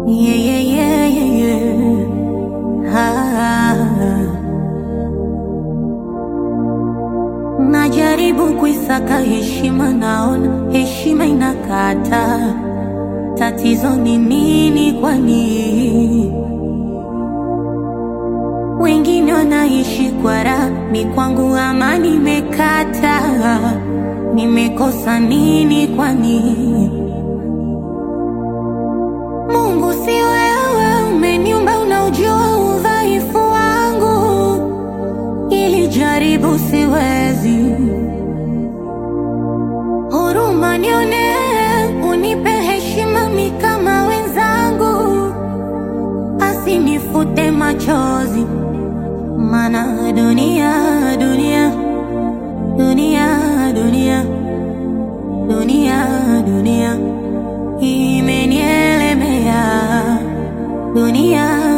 Yeah, yeah, yeah, yeah, yeah. Ah. Najaribu kuisaka heshima, naona heshima inakata. Tatizo ni nini kwani? Wengine wanaishi kwa raha, mi kwangu amani imekata. Nimekosa nini kwani? Mungu si wewe, umeniumba, unaujua udhaifu wangu, ili jaribu siwezi. Huruma nione, unipe heshima mi kama wenzangu, asinifute machozi, mana dunia, dunia, dunia, dunia, dunia, dunia imenielemea dunia